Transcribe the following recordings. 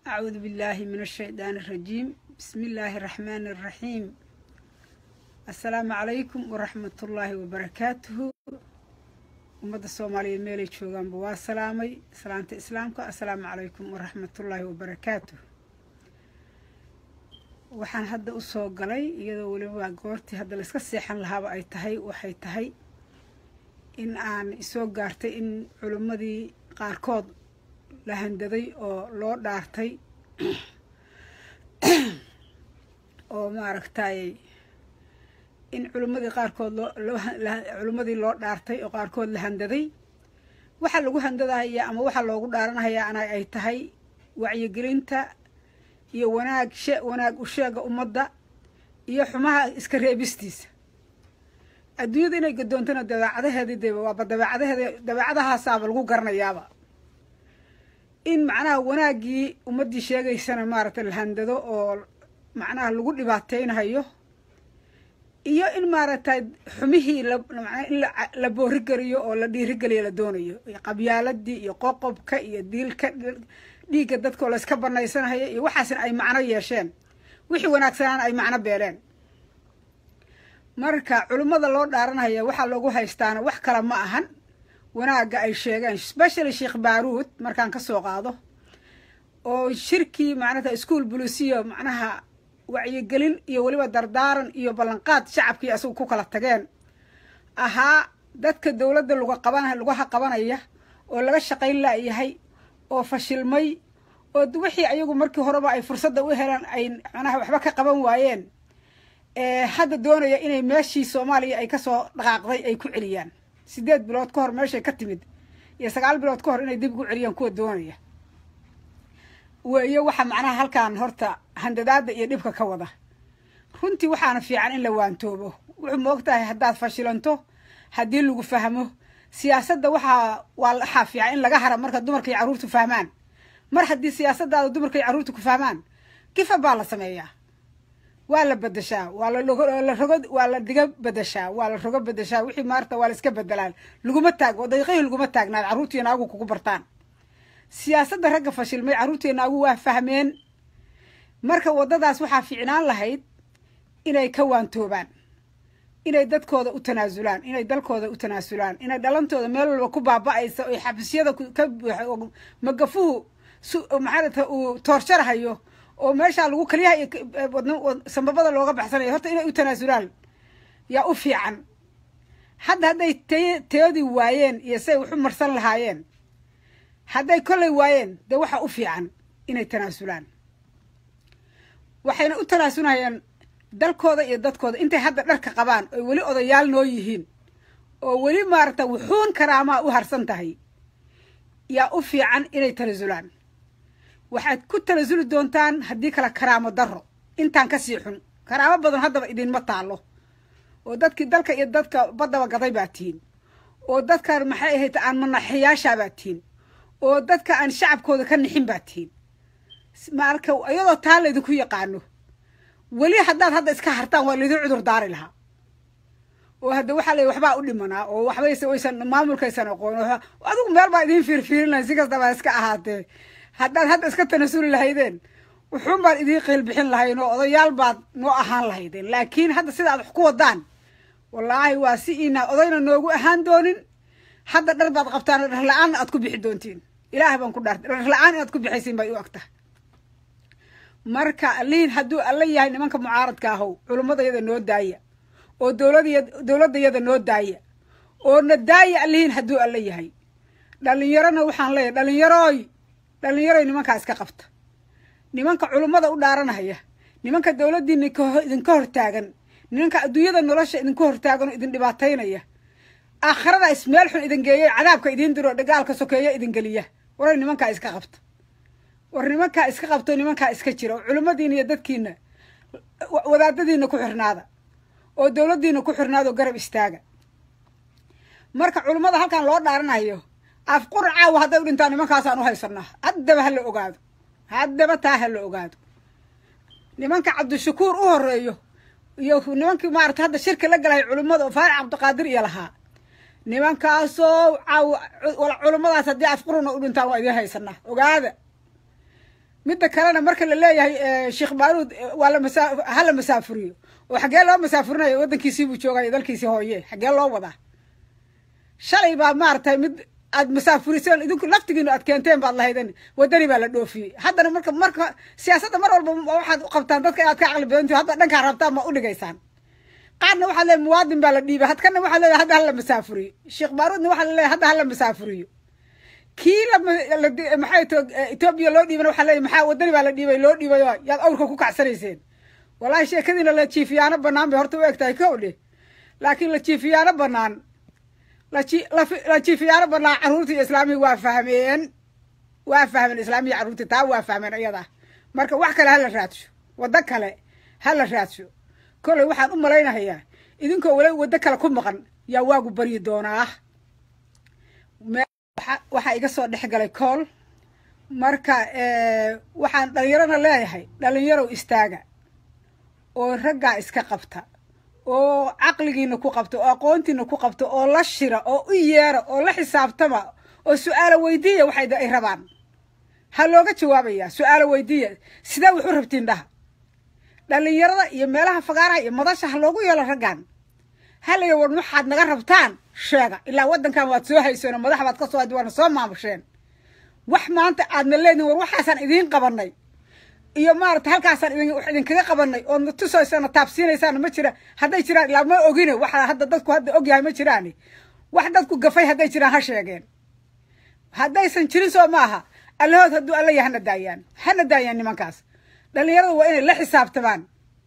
أعوذ بالله من الشيطان الرجيم بسم الله الرحمن الرحيم السلام عليكم ورحمة الله وبركاته ummadda soomaaliyeed meelay joogaanba waa salaamay salaanta islaamka assalaamu calaykum waraxmatullaahi wabarakaatu waxaan hadda usoo galay iyadoo weliba goortii hadda layska seexan lahaaba ay tahay waxay tahay in aan isoo gaartay in culimmadii qaarkood la handaday oo loo dhaartay oo maaragtay in culimmadii qaarkood looculimmadii loo dhaartay oo qaarkood la handaday waxaa lagu handadahayaa ama waxaa loogu dhaaranahayaa ana ay tahay wacyigelinta iyo wanaag she wanaag u sheega ummadda iyo xumaha iska reebistiisa adduunyada inay gadoontana dabeecadaheedii dee waaba dabeecadaheeda dabeecadahaasaaba lagu garanayaaba in macnaha wanaaggii ummaddii sheegaysana maaragtay la handado oo macnaha lagu dhibaateynahayo iyo in maaragtay xumihii lamanaa in la boorigeliyo oo la dhiirigeliyo la doonayo qabyaaladii iyo qoqobka iyo diilka dhiigga dadkoo layska banaysanahayo iyo waxaasna ay macno yeesheen wixii wanaagsanaana ay macno beeleen marka culimmada loo dhaaranaya waxaa loogu haystaana wax kale ma ahan wanaagga ay sheegeen specially sheekh baaruud markaan ka soo qaado oo shirkii macnata ischool bulisiyo macnaha wacyigelin iyo weliba dardaaran iyo ballanqaad shacabkii asagu ku kala tageen ahaa dadka dowladda luga qaban lugaha qabanaya oo laga shaqayn laayahay oo fashilmay oo wixii ayagu markii horeba ay fursadda u heleen ay macnaha waxba ka qaban waayeen hadda doonaya inay meeshii soomaaliya ay kasoo dhaqaaqday ay ku celiyaan sideed bilood ka hor meeshay ka timid iyo sagaal bilood ka hor inay dib ugu celiyaan kuwa doonaya weeyo waxa macnaha halkaan horta handadaada iyo dhibka ka wada runtii waxaana fiican in la waantoobo wuxuu moog tahay haddaad fashilanto haddii lagu fahmo siyaasadda waxaa waa waxaa fiican in laga hara marka dumarka iyo carruurtu fahmaan mar haddii siyaasadaada dumarka iyo carruurtu ku fahmaan kifa baa la sameeyaa waa la bedeshaa waa la rogo waa la diga bedeshaa waa la rogo bedeshaa wixii maarta waa la iska bedelaan laguma taago daqiiqihii laguma taagnaad carruurtiina agu kugu bartaan siyaasadda ragga fashilmay carruurteena agu waa fahmeen marka waddadaas waxaa fiicnaan lahayd inay ka waantoobaan inay dadkooda u tanaasulaan inay dalkooda u tanaasulaan inay dhalantooda meel walba ku baaba-aysa oy xabisyada ka buuxa magafuhu maxaarata uu toorjarahayo oo meeshaa lagu kaliyaha iyo sambabada looga baxsanayo horta inay u tanaasulaan yaa u fiican hadda hadday t teodii waayeen iyo siay waxu marsan lahaayeen hadday kollay waayeen dee waxaa u fiican inay tanaasulaan waxayna u tanaasulahayaan dalkooda iyo dadkooda intay hadda dharka qabaan oy weli odayaal noo yihiin oo weli maaragta wuxuun karaamaa u harsan tahay yaa u fiican inay tanaasulaan waxaad ku tanasuli doontaan haddii kale karaamo darro intaan kasii xun karaamo badan haddaba idinma taalo oo dadkii dalka iyo dadka baddaba gaday baa tihiin oo dadkan maxay ahayd aan manaxiyaashaa baa tihiin oo dadka aan shacabkooda ka nixin baa tihiin marka iyadoo taa laydinku yaqaano weli haddaad hadda iska hartaan waa laydin cudur daari lahaa oo hadda waxaa la waxbaa u dhimanaa oo waxbayse waysan maamulkaysan aqoon adigu meel baa idiin fiirfiirin lahayn si kastaba iska ahaatee haddaad hadda iska tanasuli lahaydeen wuxuun baan idiin qiil bixin lahayn oo odayaal baad noo ahaan lahaydeen laakiin hadda sida aad wax ku wadaan wallaahi waa si inaa odayna noogu ahaan doonin hadda dhar baad qabtaan dhar la-aanna aad ku bixi doontiin ilaah baan ku dhaartay dhar la-aan inaad ku bixaysiin bay u agtahay marka liin hadduu alla yahay nimanka mucaaradka ahow culummadayada noo daaya oo dowlada dowladdayada noo daaya oo na daaya allihiin hadduu alla yahay dhalinyarona waxaan leeyahay dhalinyaroy dhalinyaroy nimankaa iska qabta nimanka culummada u dhaaranaya nimanka dowladdiina idinka hortaagan nimanka adduunyada nolosha idinka hortaagan oo idin dhibaataynaya aakhirada ismeel xun idin geeya cadaabka idiin diro dhagaalka sokeeya idin geliya waray nimankaa iska qabta war nimankaa iska qabto nimankaa iska jira oo culimmadiina iyo dadkiina wadaadadiina ku xirnaada oo dowladdiina ku xirnaada oo garab istaaga marka culimmada halkan loo dhaaranayo afqur caawa hadday u dhintaan nimankaasaan u haysanaa haddaba ha la ogaado haddaba taa ha la ogaado nimanka cabdishakuur u horeeyo iyo nimankii maarata hadda shirka la galahay culimmada oo faarac cabdiqaadir iyo lahaa nimankaasoo caawa culummadaas haddii afquruna u dhintaan waa idiin haysanaa ogaada midda kalena marka la leeyahay sheekh baaruud waa la masa ha la masaafuriyo oo xaggee loo masaafurinayo waddankiisii buu joogaya dalkiisii hooye xaggee loo wadaa shalay baa maaragtay mid aad masaafuriseen idinku laftigiinu aad keenteen baad lahayden waddani baa la dhoofiyey haddana marka marka siyaasadda mar walba waxaad u qabtaan dadka inaad ka caqli badantihi hadda dhankaa rabtaan ma u dhigaysaan qaarna waxaad leeyahy muwaadin baa la dhiibay hadkana waxaad leeyahay hadda hala masaafuriyo sheekh baaruudna waxaa la leeyahay hadda hala masaafuriyo kii maxay to etoobiya loo dhiibana waxaa leeyahy maxaa waddani baa la dhiibay loo dhiibay oo yaad awrka ku kacsanayseen wallahi sheekadiina la jiifiyaano banaan bay horta u eg tahay kow dheh laakiin la jiifiyaano banaan la jiifiyaano banaan carruurtii iyo islaamihii waa fahmeen waa fahmeen islaamihii carruurtii taa waa fahmeen iyada marka wax kale hala raadsho waddo kale hala raadsho kolley waxaan u malaynahayaa idinkoo wala waddo kale ku maqan yaa waagu baryi doonaa waxaa iga soo dhex galay kool marka waxaan dhalinyarona leeyahay dhalinyarow istaaga oo raggaa iska qabta oo caqligiina ku qabta oo aqoontiina ku qabta oo la shira oo u yeera oo la xisaabtama oo su-aalo weydiiya waxay ay rabaan ha looga jawaabaya su-aalo weydiiya sidee wax u rabtiin dhaha dhalinyarada iyo meelaha fagaaraha iyo madasha ha loogu yeelo raggan halaya war waxaad naga rabtaan sheega ilaa waddankan waad soo hayseen oo madax baad ka soo hadi waana soo maamusheen wax maanta aadna leedihin war waxaasaan idiin qabanay iyo maarata halkaasaan idin wax idinkaga qabanay ood na tusaysaan taabsiinaysaan ma jira hadday jiraan ilaa ma ogine waxa hadda dadku hadda ogyahay ma jiraani wax dadku gafay hadday jiraan ha sheegeen haddaysan jirin soo maaha allahood hadduu alla ya hana daayaan hana daayaan nimankaas dhalinyaradu waa inay la xisaabtamaan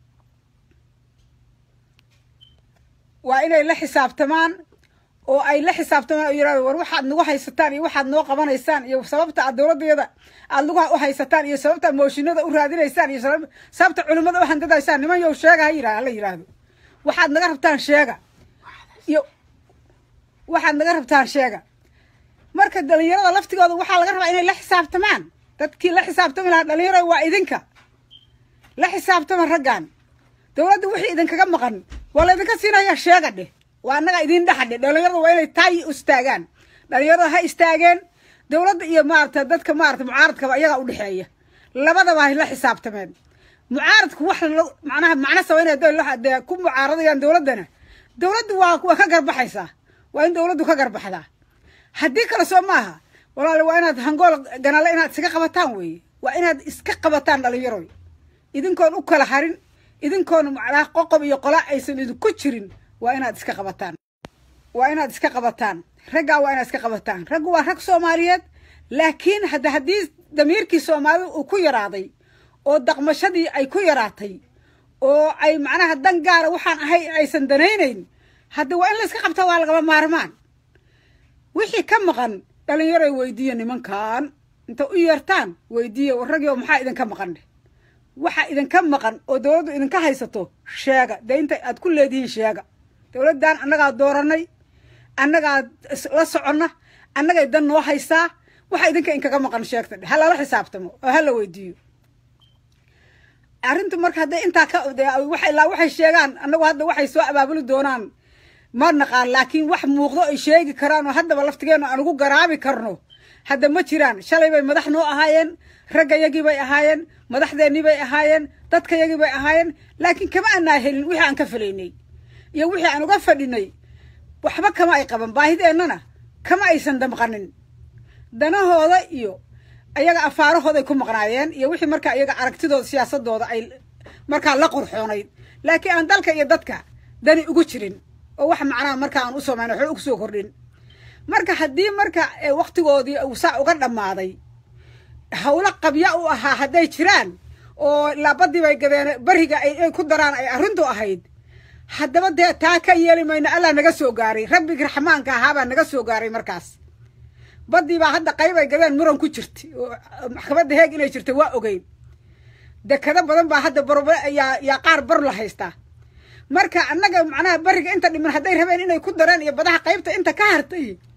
waa inay la xisaabtamaan oo ay la xisaabtamaan oo yirahdo war waxaad nagu haysataan iyo waxaad noo qabanaysaan iyo sababta aad dowladdeeda aad nagu u haysataan iyo sababta aad mooshinada u raadinaysaan iyo sababta culimmada u handadaysaan niman yow sheega ha yira hala yidhaahdo waxaad naga rabtaan sheega iyo waxaad naga rabtaan sheega marka dhalinyarada laftigooda waxaa laga rabaa inay la xisaabtamaan dadkii la xisaabtami lahaa dhalinyarada waa idinka la xisaabtama raggan dowladda wixii idinkaga maqan waa la idinka siinaya sheega dheh waa annaga idin dhexadhe dhalinyarada waa inay taay istaagaan dhalinyarada ha istaageen dowladda iyo maarata dadka maarata mucaaradkaba iyagaa udhexeeya labadaba hay la xisaabtameen mucaaradku wax macnaha macno sabaynaya dee ku mucaaradayaan dowladdana dowladdu waa waa ka garbaxaysaa waa in dowladdu ka garbaxdaa haddii kale soo maaha walaale waa inaad hangool ganale inaad iskaga qabataan weeye waa inaad iska qabataan dhalinyaroy idinkoon u kala harin idinkoon macnaha qoqob iyo qola aysan idinku jirin waa inaad iska qabataan waa inaad iska qabataan raggaa waa inaad iska qabataan raggu waa rag soomaaliyeed laakiin hadda haddii damiirkii soomaalida uu ku yaraaday oo daqmashadii ay ku yaraatay oo ay macnaha dan gaara waxaan ahay aysan danaynayn hadda waa in la iska qabtaa waa lagaba maarmaan wixii ka maqan dhalinyaroy weydiiya nimankan inta u yeertaan weydiiya ragio maxaa idinka maqan dheh waxa idinka maqan oo dowladdu idinka haysato sheega dee inta aad ku leedihiin sheega dowladdan annagaa dooranay annagaa la soconna annagay dan noo haysaa waxa idinka inkaga maqan sheegta dhe ha lala xisaabtamo oo ha la weydiiyo arrintu marka hadday intaa ka ilaa waxay sheegaan annagu hadda waxay soo abaabuli doonaan ma naqaan laakiin wax muuqdo ay sheegi karaan oo haddaba laftigeenu aan ugu garaabi karno hadda ma jiraan shalay bay madax noo ahaayeen ragga yagii bay ahaayeen madaxdeennii bay ahaayeen dadka yagii bay ahaayeen laakiin kama aanaa helin wixii aan ka falaynay iyo wixii aan uga fadhinay waxba kama ay qaban baahideennana kama aysan damqanin danahooda iyo ayaga afaarahooday ku maqnaayeen iyo wixii markaa iyaga aragtidooda siyaasadooda ay markaa la qurxoonayd laakiin aan dalka iyo dadka dani ugu jirin oo wax macnaha markaa aan u samayn waxba ugu soo kordhin marka haddii marka waktigoodii uu saa uga dhammaaday hawlo qabya u ahaa hadday jiraan oo laabadii bay gadeen beriga ay ku daraan ay arrintu ahayd haddaba dee taa ka yeeli mayno allah naga soo gaaray rabbigi raxmaanka ahaabaa naga soo gaaray markaas baddii baa hadda qayb ay gadeen muran ku jirtay oo maxkamadda heeg inay jirta waa ogeyn dekado badan baa hadda barb yaa yaa qaar bar la haystaa marka annaga macnaha beriga inta dhiman hadday rabeen inay ku dareen iyo badaha qaybta inta ka hartay